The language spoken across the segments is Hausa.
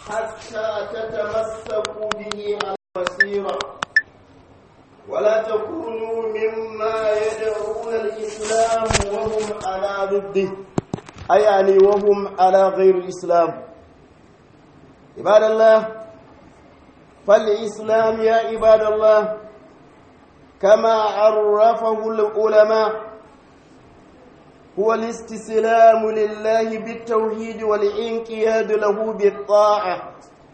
حتى تتمسكوا به على البصيرة ولا تكونوا مما يدعون الإسلام وهم على ضده أي يعني وهم على غير الإسلام عباد الله فالإسلام يا عباد الله كما عرفه العلماء هو الاستسلام لله بالتوحيد والانقياد له بالطاعة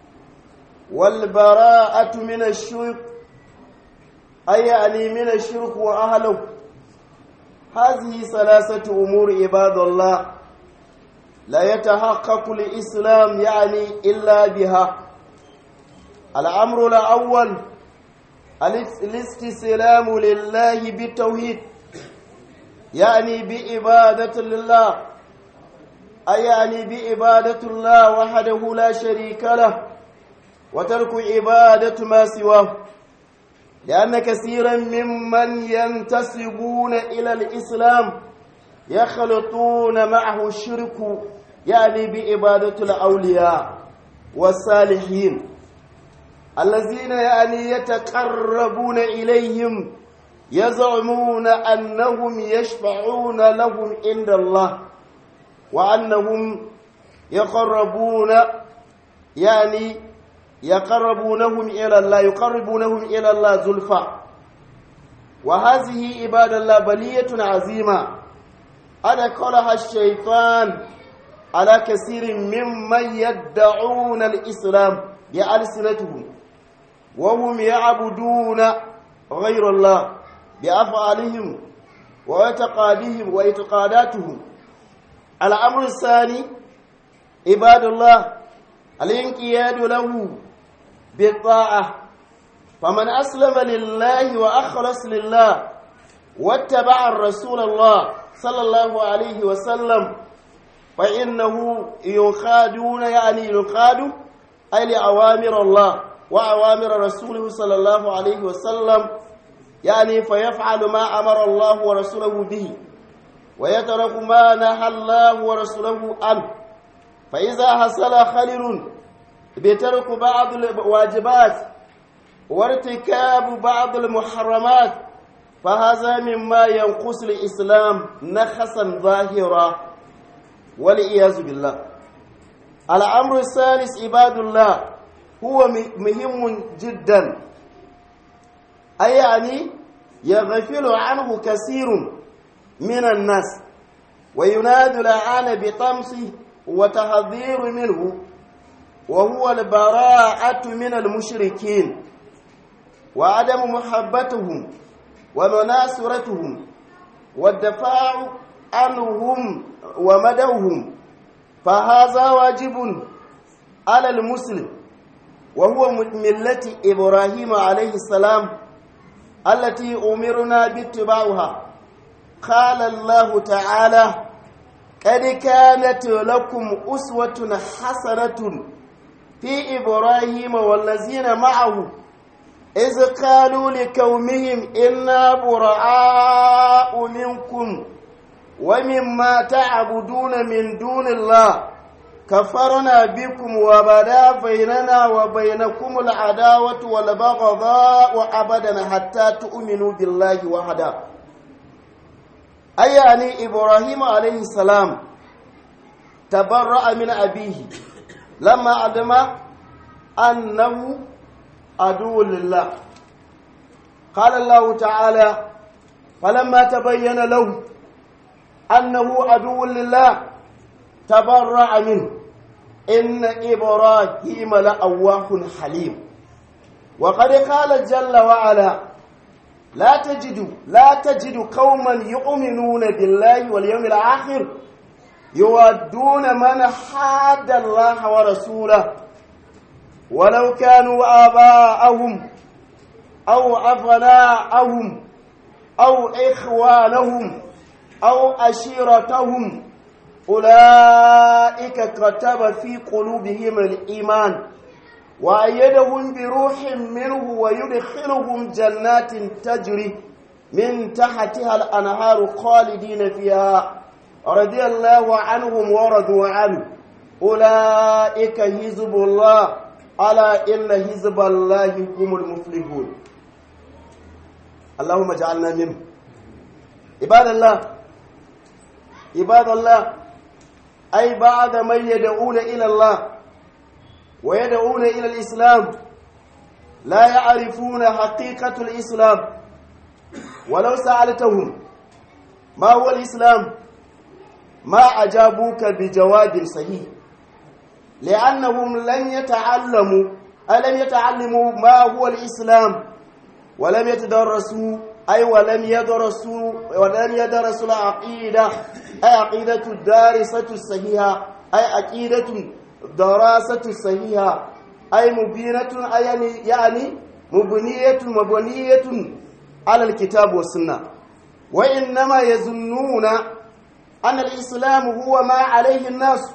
والبراءة من الشرك أي يعني من الشرك وأهله هذه ثلاثة أمور عباد الله لا يتحقق الإسلام يعني إلا بها الأمر الأول الاستسلام لله بالتوحيد يعني بعبادة الله أي يعني بعبادة الله وحده لا شريك له وترك عبادة ما سواه لأن كثيرا ممن ينتسبون إلى الإسلام يخلطون معه الشرك يعني بعبادة الأولياء والصالحين الذين يعني يتقربون إليهم يزعمون أنهم يشفعون لهم عند الله وأنهم يقربون يعني يقربونهم إلى الله يقربونهم إلى الله زلفى وهذه عباد الله بلية عظيمة أدخلها الشيطان على كثير ممن يدعون الإسلام بألسنتهم وهم يعبدون غير الله بأفعالهم واعتقادهم واعتقاداتهم الأمر الثاني عباد الله الانقياد له بالطاعة فمن أسلم لله وأخلص لله واتبع الرسول الله صلى الله عليه وسلم فإنه ينقادون يعني ينقاد أي لأوامر الله وأوامر رسوله صلى الله عليه وسلم يعني فيفعل ما أمر الله ورسوله به ويترك ما نهى الله ورسوله عنه فإذا حصل خلل بترك بعض الواجبات وارتكاب بعض المحرمات فهذا مما ينقص الإسلام نخسا ظاهرا والعياذ بالله الأمر الثالث عباد الله هو مهم جدا أي يعني يغفل عنه كثير من الناس وينادى الآن بطمسه وتحذير منه وهو البراءة من المشركين وعدم محبتهم ومناصرتهم والدفاع عنهم ومدوهم فهذا واجب على المسلم وهو ملة إبراهيم عليه السلام التي أمرنا باتباعها قال الله تعالى قد كانت لكم أسوة حسنة في إبراهيم والذين معه إذ قالوا لقومهم إنا براء منكم ومما تعبدون من دون الله كفرنا بكم وبدا بيننا وبينكم العداوة والبغضاء أبدا حتى تؤمنوا بالله وحده أي يعني إبراهيم عليه السلام تبرأ من أبيه لما علم أنه عدو لله قال الله تعالى فلما تبين له أنه عدو لله تبرأ منه إن إبراهيم لأواه حليم وقد قال جل وعلا لا تجد لا تجد قوما يؤمنون بالله واليوم الآخر يودون من حاد الله ورسوله ولو كانوا آباءهم أو أبناءهم أو إخوانهم أو أشيرتهم أولئك كتب في قلوبهم الإيمان وأيدهم بروح منه ويدخلهم جنات تجري من تحتها الأنهار خالدين فيها رضي الله عنهم ورضوا عنه أولئك حزب الله ألا إن حزب الله هم المفلحون اللهم اجعلنا منهم عباد الله عباد الله أي بعد من يدعون إلى الله ويدعون إلى الإسلام لا يعرفون حقيقة الإسلام ولو سألتهم ما هو الإسلام ما أجابوك بجواب صحيح لأنهم لن يتعلموا ألم يتعلموا ما هو الإسلام ولم يتدرسوا أي ولم يدرسوا ولم يدرسوا العقيدة أي عقيدة الدارسة الصحيحة أي عقيدة دراسة الصحيحة أي مبينة أي يعني يعني مبنية مبنية على الكتاب والسنة وإنما يظنون أن الإسلام هو ما عليه الناس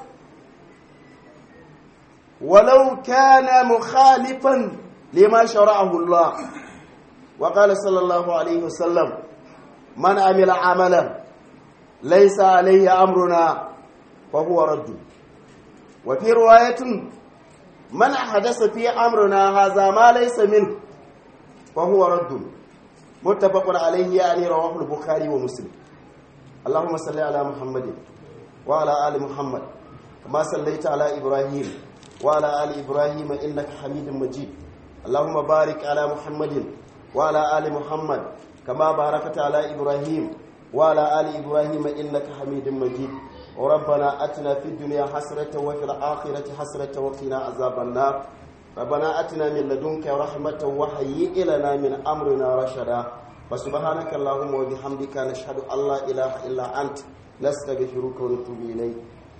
ولو كان مخالفا لما شرعه الله وقال صلى الله عليه وسلم من عمل عملا ليس عليه أمرنا فهو رد وفي رواية من حدث في أمرنا هذا ما ليس منه فهو رد متفق عليه يعني رواه البخاري ومسلم اللهم صل على محمد وعلى آل محمد كما صليت على إبراهيم وعلى آل إبراهيم إنك حميد مجيد اللهم بارك على محمد وعلى آل محمد كما باركت على إبراهيم وعلى آل إبراهيم إنك حميد مجيد وربنا أتنا في الدنيا حسرة وفي الآخرة حسرة وقنا عذاب النار ربنا أتنا من لدنك رحمة وهيئ لنا من أمرنا رشدا فسبحانك اللهم وبحمدك نشهد أن لا إله إلا أنت نستغفرك ونتوب إليك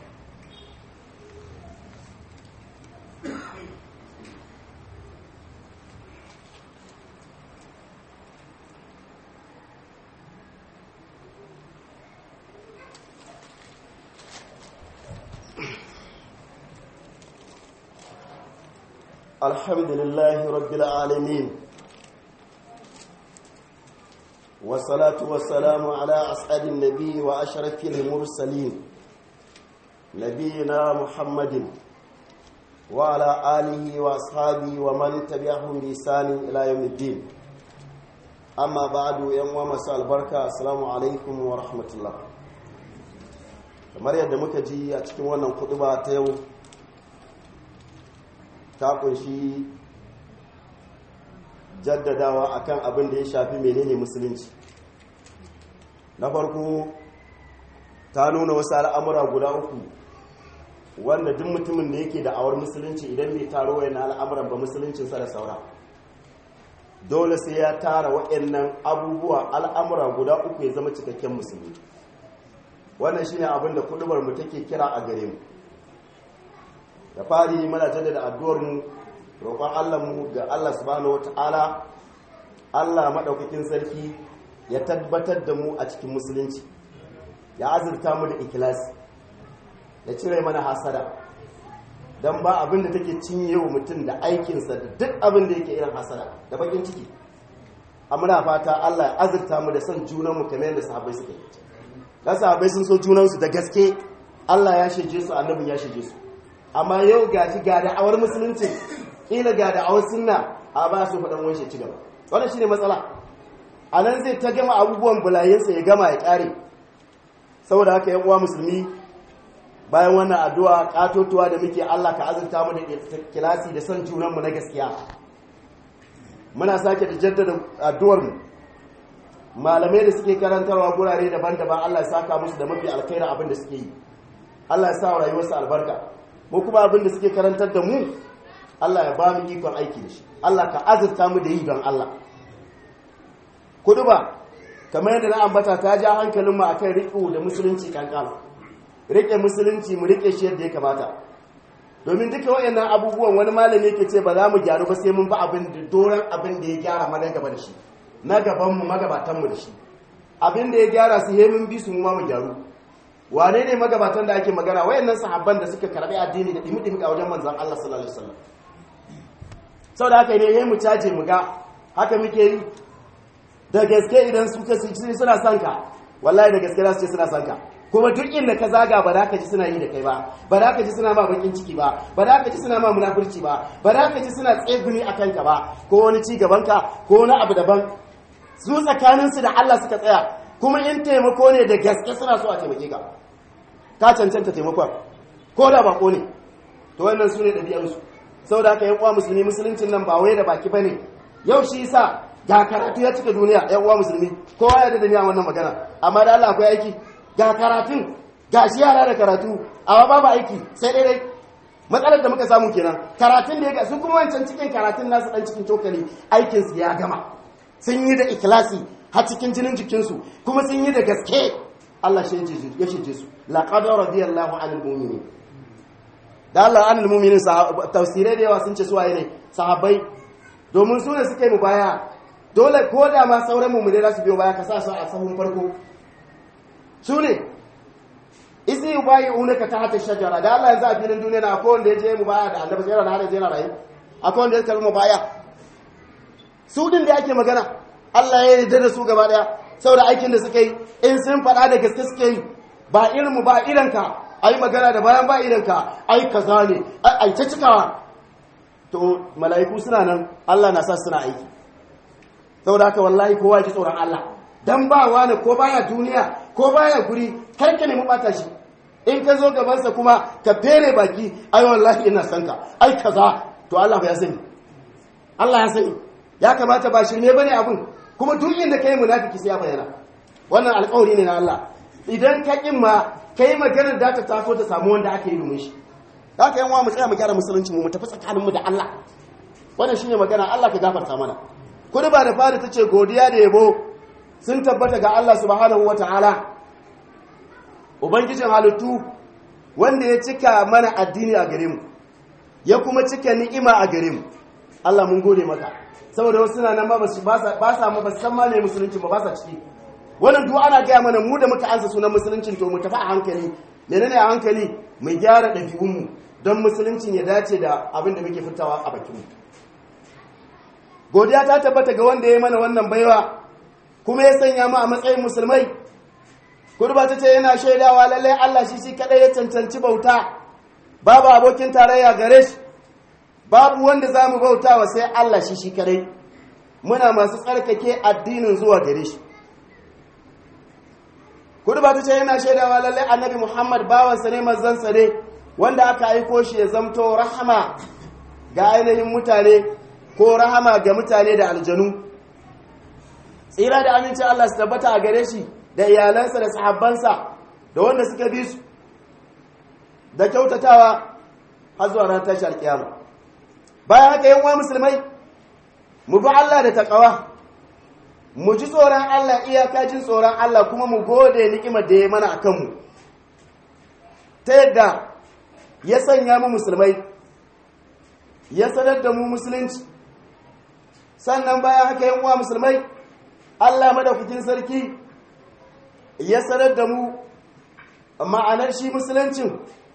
الحمد لله رب العالمين والصلاة والسلام على أسعد النبي وأشرف المرسلين نبينا محمد وعلى آله وأصحابه ومن تبعهم بإحسان إلى يوم الدين أما بعد يوم مساء البركة السلام عليكم ورحمة الله kamar yadda muka ji a cikin wannan kuduba ta yau ta kunshi jaddadawa akan abin da ya shafi menene musulunci na farko ta nuna wasu al'amura guda uku wanda duk mutumin da yake da awar musulunci idan bai taro wa yana al'amuran ba musuluncinsa da saura dole sai ya tara waɗannan abubuwa al'amura guda uku ya zama cikakken musulmi wannan shine abin da kudubar mu take kira a gare mu da fari mana jaddada addu'ar mu roƙon Allah mu ga Allah subhanahu wata'ala Allah madaukakin sarki ya tabbatar da mu a cikin musulunci ya azurta mu da ikhlasi ya cire mana hasada dan ba abin da take cinye wa mutum da aikinsa da duk abin da yake irin hasada da bakin ciki amma fata Allah ya azurta mu da son junan mu kamar yadda sahabbai suka yi da sahabbai sun so junansu da gaske Allah ya shige su annabin ya shige su amma yau gashi ga da'awar musulunci kila ga da'awar sunna a ba su faɗan wani ci gaba wannan shine matsala a nan zai ta gama abubuwan bulayensa ya gama ya ƙare saboda haka yan uwa musulmi bayan wannan addu'a katotuwa da muke Allah ka azurta mu da kilasi da son junanmu na gaskiya muna sake da jaddada addu'ar mu malamai da suke karantarwa gurare daban-daban Allah ya saka musu da mafi alkhairi abin da suke yi Allah ya sa rayuwarsu albarka mu kuma abin da suke karantar da mu Allah ya ba mu ikon aiki da shi Allah ka azurta mu da yi don Allah kuduba kamar yadda na ambata ta ja hankalin mu akan riƙo da musulunci kankan riƙe musulunci mu riƙe shi yadda ya kamata domin duka wayannan abubuwan wani malami yake ce ba za mu gyaru ba sai mun ba abin da doran abin da ya gyara mana gaba da shi na gaban mu magabatan mu da shi abin da ya gyara su he mun bi su mu ma mu gyaru wane ne magabatan da ake magana wayannan sahabban da suka karbi addini da dimi-dimi a wajen manzon Allah sallallahu alaihi wasallam saboda haka ne yayin mu caje mu ga haka muke yi da gaske idan suka ce suna son ka wallahi da gaske za su ce suna son ka kuma duk inda ka zaga ba za ka ji suna yi da kai ba ba za ka ji suna ma bakin ciki ba ba za ka ji suna ma munafurci ba ba za ka ji suna tsegumi a kanka ba ko wani ci gabanka ko wani abu daban su tsakaninsu da Allah suka tsaya kuma in taimako ne da gaske suna so a taimake ka ka cancanta taimakon ko da bako ne to wannan su ne ɗabi'arsu sau da aka yan uwa musulmi musuluncin nan ba wai da baki ba ne yau shi yasa ga karatu ya cika duniya yan uwa musulmi kowa ya da duniya wannan magana amma da Allah akwai aiki ga karatun ga shi yara da karatu amma babu aiki sai dai dai matsalar da muka samu kenan karatun da ya ga su kuma wancan cikin karatun nasu dan cikin cokali aikin su ya gama sun yi da ikhlasi har cikin jinin jikinsu kuma sun yi da gaske Allah shi ya shije su laqad radiyallahu anil mu'minin da Allah anil mu'minin tafsirai da yawa sun ce suwaye ne sahabbai domin su ne suka yi mubaya dole ko da ma sauran mu'minai za su biyo baya ka sa su a sahun farko su ne isi yubayi unaka ta hata shajara da Allah yanzu a filin duniya na akwai wanda ya je mubaya da annabi sai ran hada yana rayu akwai wanda ya karbi mubaya su din da ake magana Allah ya yarda da su gaba daya saboda aikin da suka yi in sun faɗa da gaske suke yi ba irin mu ba irin ka ai magana da bayan ba irin ka ai kaza ne ai ta cikawa to mala'iku suna nan Allah na sa suna aiki saboda haka wallahi kowa ya ji tsoron Allah dan ba wani ko baya duniya ko baya guri kar ka nemi bata shi in ka zo gabansa kuma ka fere baki ai wallahi ina son ka ai kaza to Allah ya sani Allah ya sani ya kamata ba shirme bane abun kuma duk inda kai munafiki sai ya bayyana wannan alƙawari ne na Allah idan ka kin ma kai maganar da ta taso ta samu wanda aka yi domin shi haka yan mu tsaya mu gyara musulunci mu mu tafi tsakanin mu da Allah wannan shine magana Allah ka gafarta mana kudu ba da fari tace godiya da yabo sun tabbata ga Allah subhanahu wataala ubangijin halittu wanda ya cika mana addini a gare mu ya kuma cika ni'ima a gare mu Allah mun gode maka saboda wasu suna nan ba ba sa ma ba san ma ne musulunci ba ba sa ciki wannan duk ana gaya mana mu da muka ansa sunan musuluncin to mu tafi a hankali menene a hankali mu gyara ɗabi'un mu don musuluncin ya dace da abin da muke fitawa a bakin mu godiya ta tabbata ga wanda ya yi mana wannan baiwa kuma ya sanya mu a matsayin musulmai kurba ta ce yana shaidawa lallai Allah shi shi kadai ya cancanci bauta babu abokin tarayya gare shi babu wanda za mu bauta wa sai Allah shi shi kadai muna masu tsarkake addinin zuwa gare shi kurba ta ce yana shaidawa lallai annabi Muhammad bawansa ne manzansa ne wanda aka aiko shi ya zamto rahama ga ainihin mutane ko rahama ga mutane da aljanu tsira da amincin Allah su tabbata a gare shi da iyalansa da sahabbansa da wanda suka bi su da kyautatawa har zuwa ran tashi alkiyama bayan haka yan uwa musulmai mu bi Allah da takawa mu ji tsoron Allah iyaka jin tsoron Allah kuma mu gode ni'imar da ya mana akan mu ta yadda ya sanya mu musulmai ya sanar da mu musulunci sannan bayan haka yan uwa musulmai Allah madaukakin sarki ya sanar da mu ma'anar shi musuluncin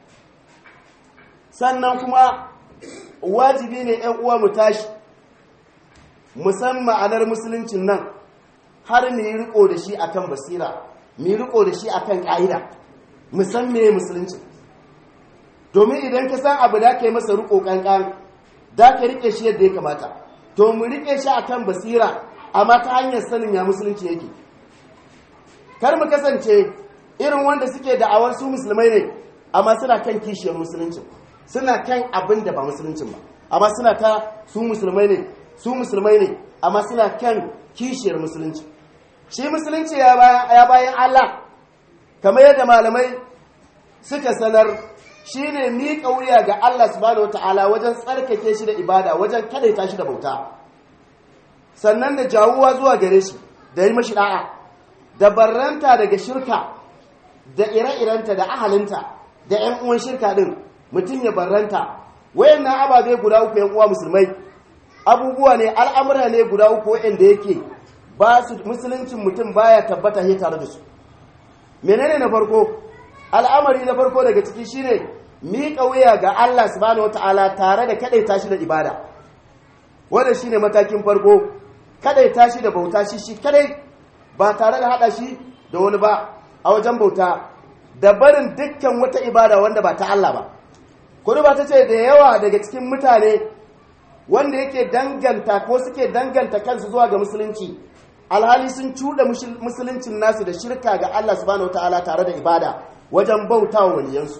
sannan kuma wajibi ne ‘yan uwa mu tashi musan ma'anar musuluncin nan har mu yi riko da shi akan basira mu yi riko da shi akan ƙa'ida musan me musuluncin domin idan ka san abu da ka yi masa riko ƙanƙan da ka riƙe shi yadda ya kamata to mu riƙe shi akan basira amma ta hanyar sanin ya musulunci yake kar mu kasance irin wanda suke da'awar su musulmai ne amma suna kan kishiyar musulunci suna kan abin da ba musuluncin ba amma suna ta su musulmai ne su musulmai ne amma suna kan kishiyar musulunci shi musulunci ya bayan Allah kamar yadda malamai suka sanar shine miƙa wuya ga Allah subhanahu wataala wajen tsarkake shi da ibada wajen kadaita shi da bauta sannan da jawuwa zuwa gare shi da yi mashi da'a da barranta daga shirka da ire-irenta da ahalinta da 'yan uwan shirka din mutum ya barranta wayannan ababe guda uku 'yan uwa musulmai abubuwa ne al'amura ne guda uku wayanda yake ba su musuluncin mutum baya tabbata he tare da su menene na farko al'amari na farko daga ciki shine miƙa wuya ga Allah subhanahu wataala tare da kadaita shi da ibada wanda shine matakin farko kadaita shi da bauta shi shi kadai ba tare da hada shi da wani ba a wajen bauta da barin dukkan wata ibada wanda ba ta Allah ba kudu ba ta ce da yawa daga cikin mutane wanda yake danganta ko suke danganta kansu zuwa ga musulunci alhali sun cuɗa musuluncin nasu da shirka ga Allah subhanahu wataala tare da ibada wajen bautawa waliyansu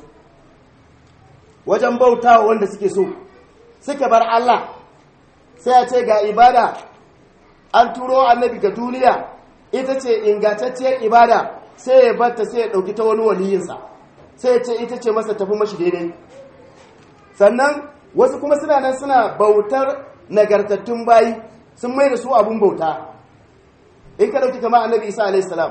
wajen bautawa wanda suke so suka bar Allah sai a ce ga ibada an turo annabi ga duniya ita ce ingantacciyar ibada sai ya batta sai ya ɗauki ta wani waliyinsa sai ya ce ita ce masa tafi mashi daidai sannan wasu kuma suna nan suna bautar nagartattun bayi sun mai da su abun bauta in ka ɗauki kama annabi isa alaihi salam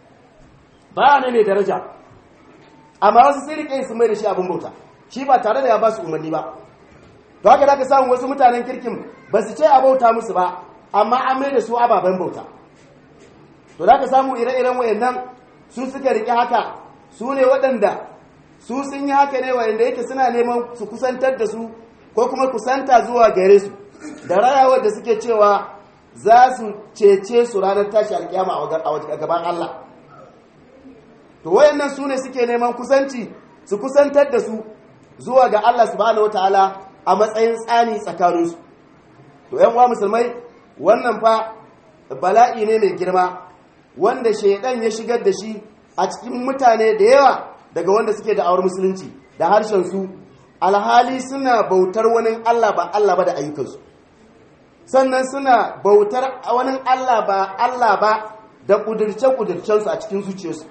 ba ne mai daraja amma wasu sai rike sun mai da shi abun bauta shi ba tare da ya ba su umarni ba to haka da ka samu wasu mutanen kirkin ba su ce a bauta musu ba amma an mai da su ababen bauta to da ka samu ire-iren wayannan su suka riƙe haka su ne waɗanda su sun yi haka ne wayanda yake suna neman su kusantar da su ko kuma kusanta zuwa gare su da rayawar da suke cewa za su cece su ranar tashi alkiyama a gaban Allah to wayannan su ne suke neman kusanci su kusantar da su zuwa ga Allah subhanahu wataala a matsayin tsani tsakaninsu to yan uwa musulmai wannan fa bala'i ne mai girma wanda shaidan ya shigar da shi a cikin mutane da yawa daga wanda suke da awar musulunci da harshen su alhali suna bautar wani Allah ba Allah ba da ayyukansu sannan suna bautar wani Allah ba Allah ba da kudirce-kudircensu a cikin zuciyarsu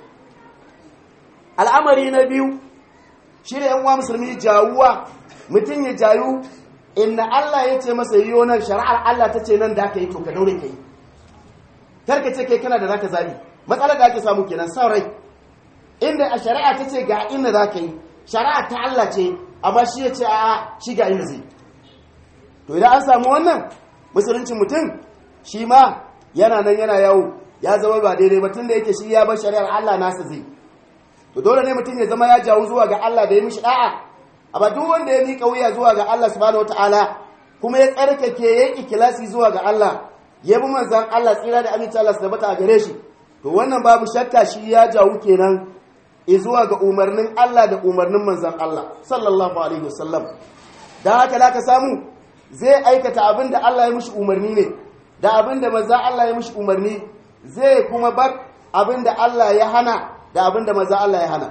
al'amari na biyu shi da yan uwa musulmi jawuwa mutum ya jayu inna Allah ya ce masa yiwo nan shari'ar Allah ta ce nan da aka yi to ka daure ka yi karka ce kai kana da zaka zabi matsalar da ake samu kenan son rai inda a shari'a ta ce ga inda za ka yi shari'a ta Allah ce amma shi ya ce a shi ga inda zai to idan an samu wannan musuluncin mutum shi ma yana nan yana yawo ya zama ba daidai ba tun da yake shi ya bar shari'ar Allah nasa zai to dole ne mutum ya zama ya jawo zuwa ga Allah da ya mishi da'a amma duk wanda ya miƙa wuya zuwa ga Allah subhanahu wataala kuma ya tsarkake ya yi ikilasi zuwa ga Allah ya bi manzan Allah tsira da aminci Allah su tabbata a gare shi to wannan babu shakka shi ya jawo kenan zuwa ga umarnin Allah da umarnin manzan Allah sallallahu alaihi wasallam dan haka da ka samu zai aikata abin da Allah ya mishi umarni ne da abin da manzan Allah ya mishi umarni zai kuma bar abin da Allah ya hana da abin da manzan Allah ya hana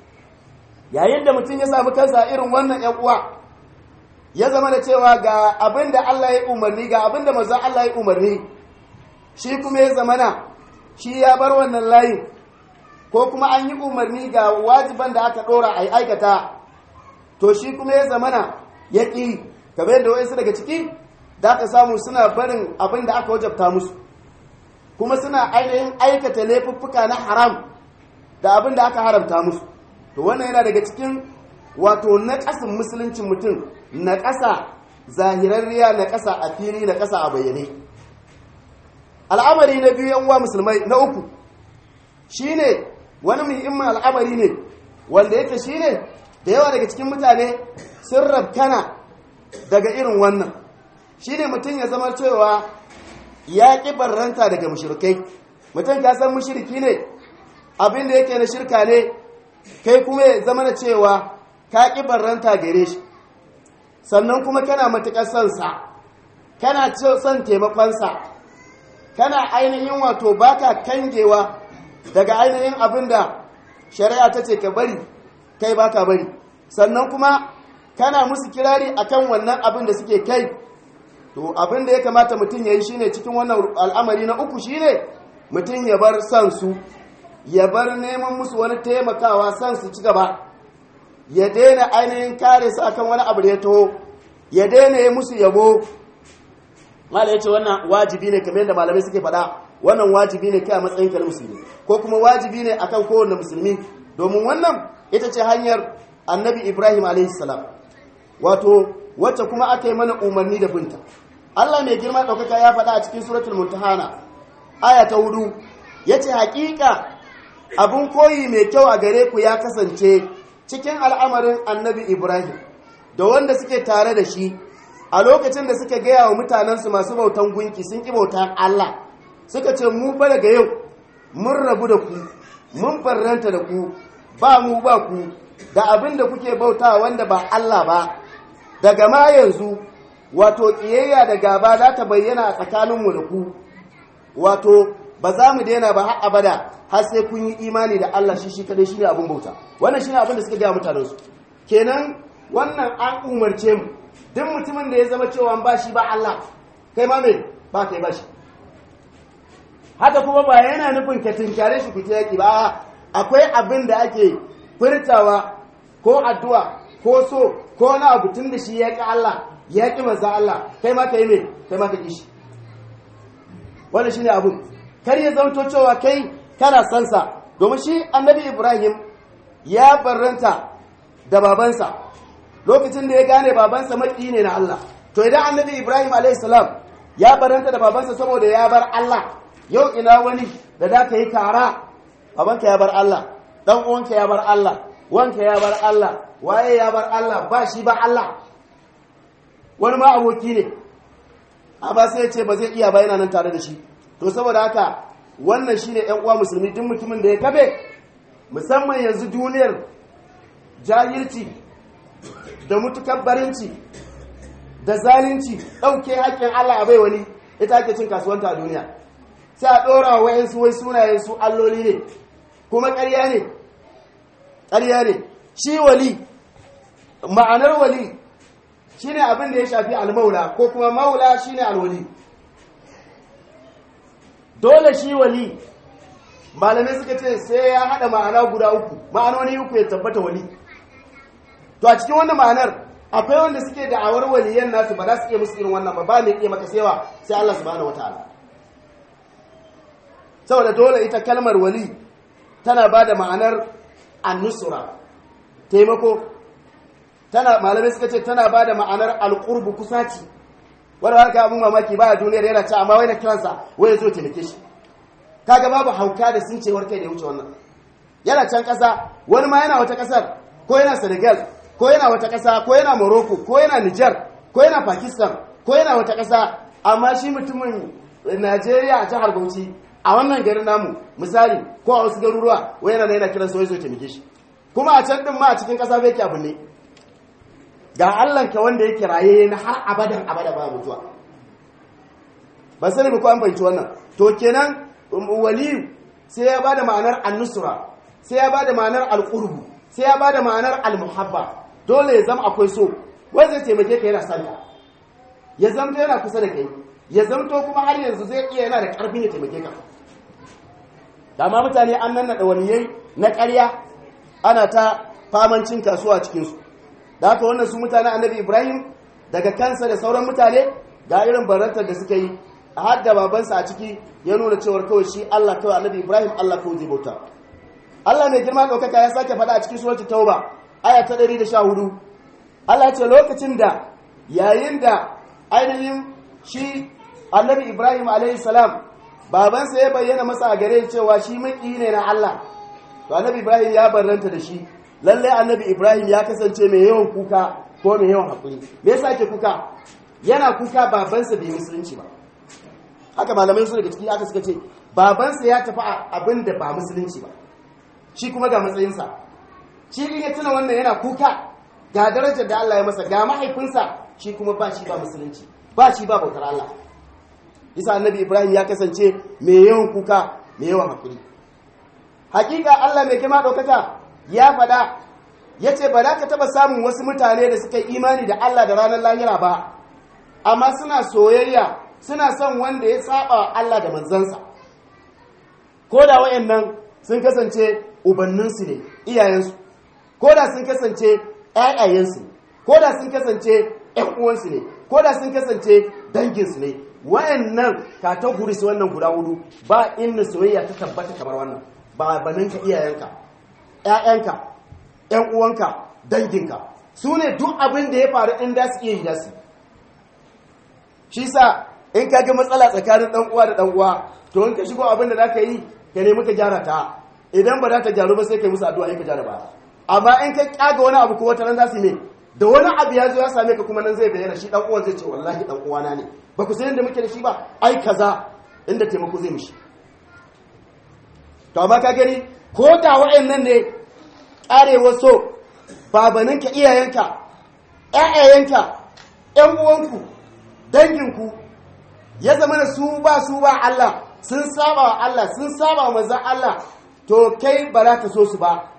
yayin da mutum ya samu kansa irin wannan ƴan uwa ya zama da cewa ga abin da Allah ya umarni ga abin da manzon Allah ya umarni shi kuma ya zamana shi ya bar wannan layin ko kuma an yi umarni ga wajiban da aka dora a aikata to shi kuma ya zamana ya ƙi kamar yadda wa'insu daga ciki da aka samu suna barin abin da aka wajabta musu kuma suna ainihin aikata laifuffuka na haram da abin da aka haramta musu to wannan yana daga cikin wato na ƙasin musuluncin mutum na ƙasa zahirarriya na ƙasa a fili na ƙasa a bayyane al'amari na biyu yan uwa musulmai na uku shine wani muhimmin al'amari ne wanda yake shine da yawa daga cikin mutane sun rabkana daga irin wannan shine mutum ya zama cewa ya ƙi barranta daga mushrikai mutum ka san mushriki ne abin da yake na shirka ne kai kuma ya zama na cewa ka ƙi barranta gare shi sannan kuma kana matuƙar son sa kana son taimakonsa kana ainihin wato baka kangewa daga ainihin abin da shari'a ta ce ka bari kai baka bari sannan kuma kana musu kirari akan wannan abin da suke kai to abin da ya kamata mutum ya yi shine cikin wannan al'amari na uku shine mutum ya bar son su ya bar neman musu wani taimakawa son su ci gaba ya daina ainihin kare su akan wani abu da ya taho ya daina yi musu yabo mala ya ce wannan wajibi ne kamar yadda malamai suke faɗa wannan wajibi ne kai a matsayin ka na musulmi ko kuma wajibi ne akan kowanne musulmi domin wannan ita ce hanyar annabi ibrahim alaihi salam wato wacce kuma aka yi mana umarni da binta allah mai girma ɗaukaka ya faɗa a cikin suratul muntahana aya ta hudu ya ce haƙiƙa abin koyi mai kyau a gare ku ya kasance cikin al'amarin annabi ibrahim da wanda suke tare da shi a lokacin da suka gaya wa mutanensu masu bautan gunki sun ƙi bautan Allah suka ce mu ba daga yau mun rabu da ku mun farranta da ku ba mu ba ku da abin da kuke bauta wanda ba Allah ba daga ma yanzu wato ƙiyayya da gaba za ta bayyana a tsakaninmu da ku wato ba za mu daina ba har abada har sai kun yi imani da Allah shi shi kadai shine abin bauta wannan shine abin da suka gaya mutanen su kenan wannan an umarce mu duk mutumin da ya zama cewa ba shi ba Allah kai ma me ba kai ba shi haka kuma ba yana nufin ka tinkare shi ku ta yaki ba akwai abin da ake furtawa ko addu'a ko so ko na abu tun da shi ya ƙi Allah ya ƙi manzan Allah kai ma ka yi me kai ma ka ƙi shi wannan shine abun kar ya zanto cewa kai kana san sa domin shi annabi Ibrahim ya barranta da babansa lokacin da ya gane babansa maki ne na Allah to idan annabi Ibrahim alayhis salam ya barranta da babansa saboda ya bar Allah yau ina wani da da ka yi kara babanka ya bar Allah dan uwanka ya bar Allah wanka ya bar Allah waye ya bar Allah ba shi ba Allah wani ma aboki ne amma sai ya ce ba zai iya ba yana nan tare da shi to saboda haka wannan shine ƴan uwa musulmi duk mutumin da ya kabe musamman yanzu duniyar jahilci da mutukabbarinci da zalunci ɗauke haƙƙin Allah a bai wani ita ake cin kasuwanta a duniya sai a ɗora wa wayansu wai sunayen su alloli ne kuma ƙarya ne ƙarya ne shi wali ma'anar wali shine abin da ya shafi almaula ko kuma maula shine alwali dole shi wali malamai suka ce sai ya haɗa ma'ana guda uku ma'anoni uku ya tabbata wali to a cikin wannan ma'anar akwai wanda suke da'awar waliyan nasu ba za su iya musu irin wannan ba ba mai iya maka sewa sai Allah subhanahu wataala saboda dole ita kalmar wali tana ba da ma'anar annusura taimako tana malamai suka ce tana ba da ma'anar alƙurbu kusaci wanda haka abin mamaki ba a duniyar yana ce amma wai na kiransa wai ya zo taimake shi kaga babu hauka da sun cewar kai da ya wuce wannan yana can ƙasa wani ma yana wata ƙasar ko yana senegal ko yana wata ƙasa ko yana morocco ko yana niger ko yana pakistan ko yana wata ƙasa amma shi mutumin najeriya a jihar bauchi a wannan garin namu misali ko a wasu garuruwa wai yana yana kiran sa wai zo taimake shi kuma a can din ma a cikin ƙasa bai abin ne ga Allahnka wanda yake raye na har abadan abada ba mutuwa ba sani ba ko an fahimci wannan to kenan waliyu sai ya bada ma'anar annusra sai ya bada ma'anar alqurbu sai ya bada ma'anar almuhabba dole ya zama akwai so wanda zai taimake ka yana sanka ya zamto yana kusa da kai ya zamto kuma har yanzu zai iya yana da karfin ya taimake ka dama mutane an nan da waliyai na ƙarya ana ta famancin kasuwa cikinsu da haka wannan su mutane annabi ibrahim daga kansa da sauran mutane ga irin barantar da suka yi a hadda babansa a ciki ya nuna cewar kawai shi allah kawai annabi ibrahim allah kawai zai bauta allah mai girma ɗaukaka ya sake faɗa a cikin surat tauba aya ta 114 allah ce lokacin da yayin da ainihin shi annabi ibrahim alaihi salam babansa ya bayyana masa a gare cewa shi maki ne na allah to annabi ibrahim ya barranta da shi lallai annabi ibrahim ya kasance mai yawan kuka ko mai yawan haƙuri me yasa ke kuka yana kuka babansa bai musulunci ba haka malamai su daga ciki aka suka ce babansa ya tafi abin da ba musulunci ba shi kuma ga matsayinsa shi in ya tuna wannan yana kuka ga darajar da Allah ya masa ga mahaifinsa shi kuma ba shi ba musulunci ba shi ba bautar Allah isa annabi ibrahim ya kasance mai yawan kuka mai yawan haƙuri hakika Allah mai kima ɗaukaka ya faɗa ya ce ba za ka taɓa samun wasu mutane da suka imani da Allah da ranar lahira ba amma suna soyayya suna son wanda ya saba Allah da manzansa ko da wayannan sun kasance ubanninsu ne iyayensu ko da sun kasance ƴaƴayensu ko da sun kasance ƴan uwansu ne ko da sun kasance danginsu ne wayannan categories wannan guda hudu ba inda soyayya ta tabbata kamar wannan ba baninka iyayenka ‘ya'yanka, ‘yan uwanka, danginka, su ne duk abin da ya faru in da su iya yi da su. Shi sa, in ka ga matsala tsakanin ɗan'uwa da ɗan'uwa, to in ka shigo abin da za ka yi, ka nemi ka gyara ta, idan ba za ta gyaru ba sai ka yi musu addu'a in ka gyara ba. Amma in ka ƙyaga wani abu ko wata nan za su ne, da wani abu ya zo ya same ka kuma nan zai bayyana shi ɗan'uwan zai ce wallahi ɗan'uwana ne, ba ku san yadda muke da shi ba, ai kaza inda taimako zai mishi. To amma ka gani, ko da wa'annan ne ƙarewar so babaninka iyayenka ƴaƴayenka ƴan uwanku danginku ya zama da su ba su ba Allah sun saba wa Allah sun saba wa manzon Allah to kai ba za ka so su ba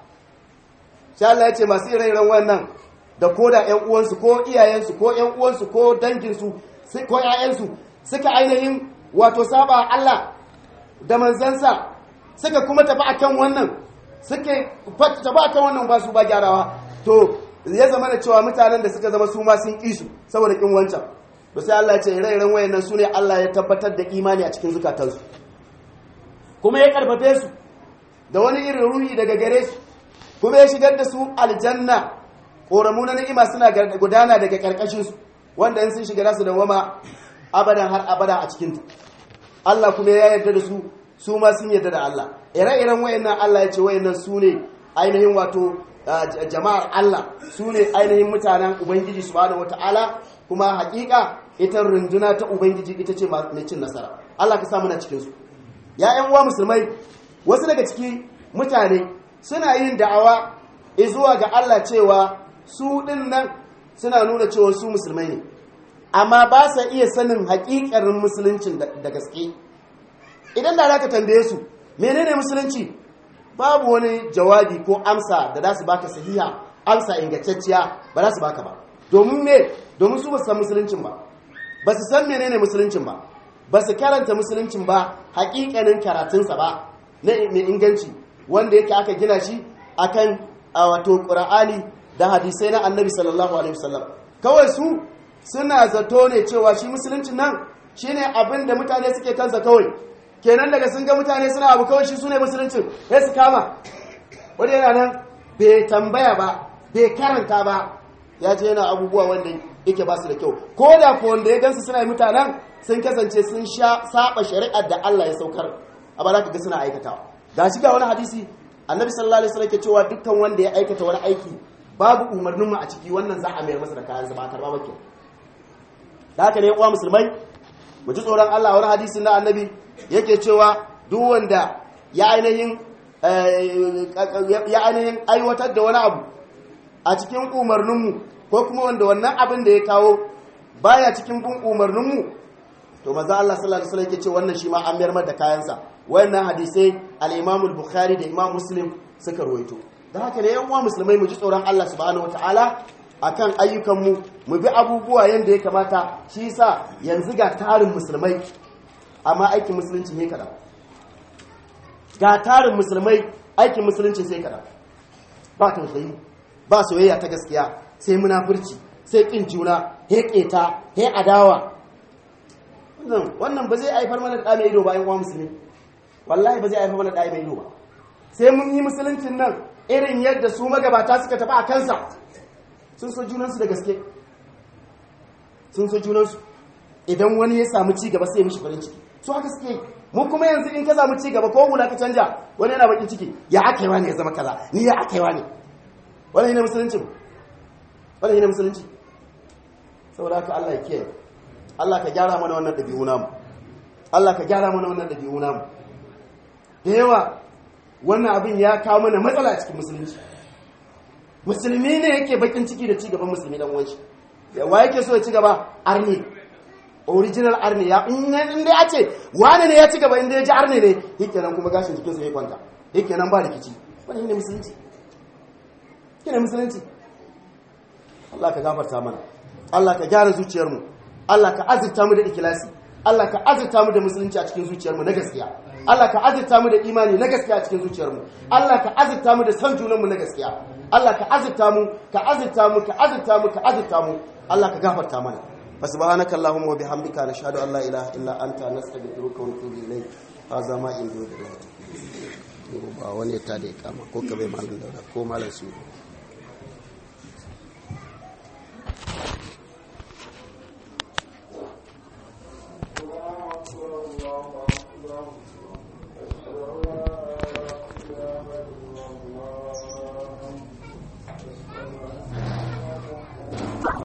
sai Allah ya ce masu ire-iren wannan da ko da ƴan uwansu ko iyayensu ko ƴan uwansu ko danginsu ko ƴaƴansu suka ainihin wato saba wa Allah da manzansa suka kuma tafi akan wannan suka tafi akan wannan ba su ba gyarawa to ya zama da cewa mutanen da suka zama su ma sun ƙi su saboda ƙin wancan to sai Allah ya ce ire-iren wayannan su ne Allah ya tabbatar da imani a cikin zukatansu kuma ya karfafe su da wani irin ruhi daga gare su kuma ya shigar da su aljanna ƙoramu na ni'ima suna gudana daga ƙarƙashin su wanda in sun shiga su da wama abadan har abada a cikin Allah kuma ya yarda da su su ma sun yarda da Allah ire-iren wayannan Allah ya ce wayannan su ne ainihin wato jama'ar Allah su ne ainihin mutanen Ubangiji subhanahu wata'ala kuma hakika ita runduna ta Ubangiji ita ce mai cin nasara Allah ka samu na cikin su ya ƴan uwa musulmai wasu daga ciki mutane suna yin da'awa zuwa ga Allah cewa su din nan suna nuna cewa su musulmai ne amma ba sa iya sanin hakikarin musuluncin da gaske idan da za ka tambaye su menene musulunci babu wani jawabi ko amsa da za su baka sahiha amsa ingantacciya ba za su baka ba domin me domin su ba su san musuluncin ba ba su san menene musuluncin ba ba su karanta musuluncin ba hakikanin karatunsa ba na mai inganci wanda yake aka gina shi akan wato qur'ani da hadisai na annabi sallallahu alaihi wasallam kawai su suna zato ne cewa shi musuluncin nan shine abin da mutane suke kansa kawai kenan daga sun ga mutane suna abu kawai shi su ne musuluncin sai su kama wani yana nan bai tambaya ba bai karanta ba ya ce yana abubuwa wanda yake ba su da kyau ko da ko wanda ya gansu suna yi mutanen sun kasance sun sha saba shari'ar da Allah ya saukar a ba za ka ga suna aikatawa ga shi ga wani hadisi annabi sallallahu alaihi wasallam ke cewa dukkan wanda ya aikata wani aiki babu umarnin mu a ciki wannan za a mayar masa da kayan ba karba ba da haka ne uwa musulmai mu ji tsoron Allah wani hadisin na annabi yake cewa duk wanda ya ainihin ya ainihin aiwatar da wani abu a cikin umarninmu ko kuma wanda wannan abin da ya kawo baya cikin bin umarninmu to maza Allah sallallahu alaihi wasallam yake ce wannan shi ma an mayar da kayansa wannan hadisai al-Imam al-Bukhari da Imam Muslim suka rawaito da haka ne yan uwa musulmai mu ji tsoron Allah subhanahu wataala akan ayyukanmu mu bi abubuwa yanda ya kamata shi yasa yanzu ga tarin musulmai amma aikin musulunci ne kada ga tarin musulmai aikin musulunci sai kada ba tausayi ba soyayya ta gaskiya sai munafurci sai kin juna he keta he adawa wannan wannan ba zai haifar mana da mai ido ba yan uwa musulmi wallahi ba zai haifar mana da mai ido ba sai mun yi musuluncin nan irin yadda su magabata suka tafi a kansa sun so junansu da gaske sun so junansu idan wani ya samu ci gaba sai mishi farin ciki su haka suke mu kuma yanzu in ka samu ci gaba ko hula ka canja wani yana bakin ciki ya aka yi wani ya zama kaza ni ya aka yi wani wani ne musulunci wani ne musulunci saboda haka Allah ya kiyaye Allah ka gyara mana wannan dabi'u namu Allah ka gyara mana wannan dabi'u namu da yawa wannan abin ya kawo mana matsala a cikin musulunci musulmi ne yake bakin ciki da ci gaban musulmi dan wanshi wa yake so ya ci gaba arni original arni ya in dai ya ce wane ne ya ci gaba inda ya ji arni ne yake nan kuma gashin jikinsa ya kwanta yake nan ba rikici wani ne musulunci ne musulunci Allah ka gafarta mana Allah ka gyara zuciyarmu Allah ka azurta mu da ikilasi Allah ka azurta mu da musulunci a cikin zuciyarmu na gaskiya Allah ka azurta mu da imani na gaskiya a cikin zuciyarmu Allah ka azurta mu da san junanmu na gaskiya Allah ka azurta mu ka azurta mu ka azurta mu ka azurta mu Allah ka gafarta mana فسبحانك اللهم وبحمدك نشهد ان لا اله الا انت نستغفرك ونتوب اليك هذا ما عند الله ba wani ta da kama ko ka bai malam daura ko malam su الله أكبر الله أكبر